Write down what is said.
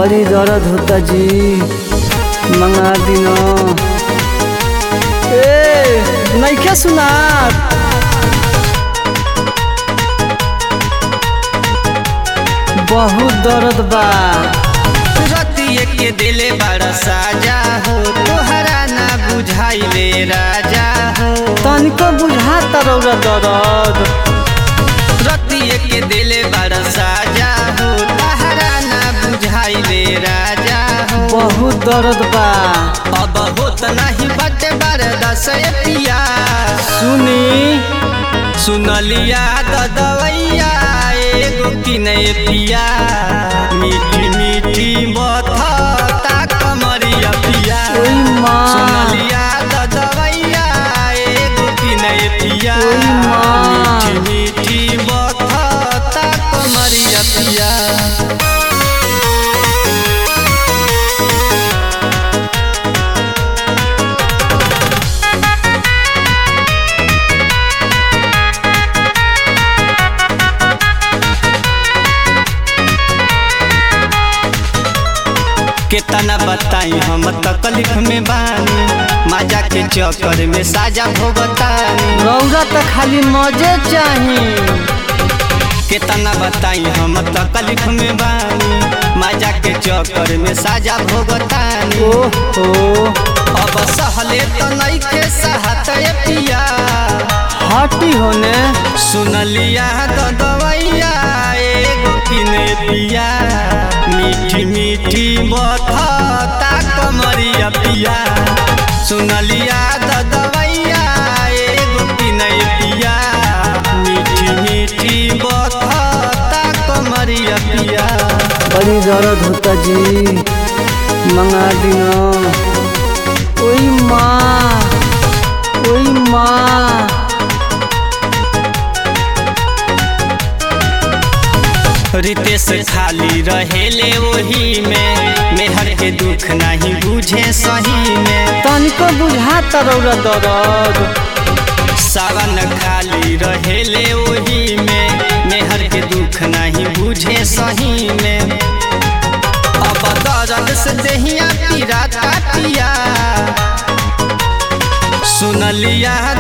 बड़ी दर्द होता जी मंगा दिनो ए नइखे सुनात बहुत दर्द बा रतिये के दिले बड़ा साजा हो तोहरा ना बुझाइले राजा हो तनिको बुझाता रौरा दर्द रतिये के दिले बड़ा साजा हो तोहरा ना बुझाइले राजा हो बहुत दर्द बा अब होत नहीं बटे बरदस पिया सुनी सुनलिया द दवैया एगो किने पिया मीठी मीठी बथता कमरिया पिया ओई माँ सुनलिया द दवैया एगो किने पिया ओई माँ। मीठी मीठी बथता कमरिया पिया केतना बताई हम तकलीफ में बानी मजा के चक्कर में साजा भोगतानी रौरा त खाली मजे चाही केतना बताई हम तकलीफ में बानी मजा के चक्कर में साजा भोगतानी ओहो अब सहले तो नइखे सहत ए पिया हटी होने सुनलिया तो दवैया एगो किने पिया मीठी मीठी बथता कमरिया पिया सुनलिया तो दवैया एगो किने पिया मीठी मीठी बथता कमरिया पिया बड़ी दर्द होता जी मंगा दिनो ओई माँ ओई माँ रितेश खाली रहेले वही में मेहर के दुख नहीं बुझे सही में तनिको बुझाता रौरा दर्द सावन खाली रहेले वही में मेहर के दुख नहीं बुझे सही में अब दर्द से देहिया पीरा पिया सुनलिया